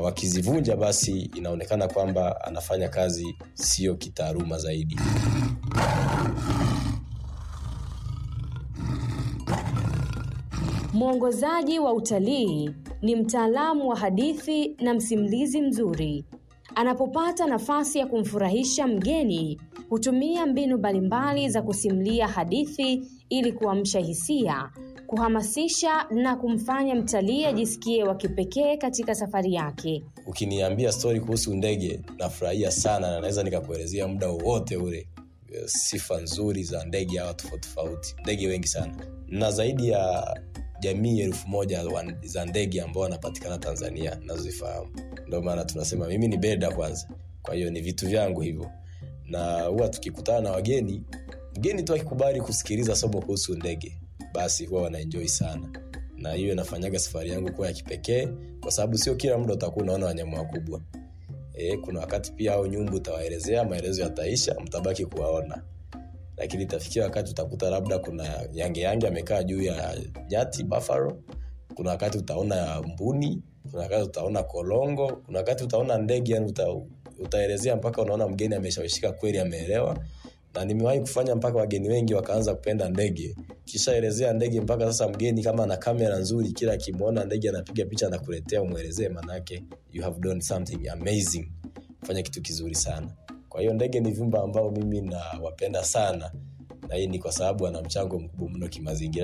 wakizivunja basi inaonekana kwamba anafanya kazi sio kitaaluma zaidi Mwongozaji wa utalii ni mtaalamu wa hadithi na msimulizi mzuri. Anapopata nafasi ya kumfurahisha mgeni, hutumia mbinu mbalimbali za kusimulia hadithi ili kuamsha hisia, kuhamasisha na kumfanya mtalii ajisikie wa kipekee katika safari yake. ukiniambia stori kuhusu ndege nafurahia sana na naweza nikakuelezea muda wowote ule eh, sifa nzuri za ndege hawa tofauti tofauti ndege wengi sana na zaidi ya jamii elfu moja wa- za ndege ambao wanapatikana tanzania nazozifahamu ndio maana tunasema mimi ni beda kwanza kwa hiyo ni vitu vyangu hivyo na huwa tukikutana na wageni mgeni tu akikubali kusikiliza somo kuhusu ndege basi huwa wanaenjoi sana na hiyo inafanyaga safari yangu kuwa ya kipekee kwa sababu sio kila muda utakuwa unaona wanyama wakubwa e, kuna wakati pia au nyumbu utawaelezea maelezo yataisha mtabaki kuwaona lakini itafikia wakati utakuta labda kuna yange yange amekaa juu ya nyati buffalo kuna wakati utaona mbuni kuna wakati utaona kolongo kuna wakati utaona ndege yani uta, utaelezea mpaka unaona mgeni ameshawishika kweli ameelewa na nimewahi kufanya mpaka wageni wengi wakaanza kupenda ndege kishaelezea ndege mpaka sasa mgeni kama ana kamera nzuri kila akimwona ndege anapiga picha na kuletea umwelezee manake you have done something amazing fanya kitu kizuri sana kwa hiyo ndege ni viumbe ambao mimi nawapenda sana na hii ni kwa sababu ana mchango mkubwa mno kimazingira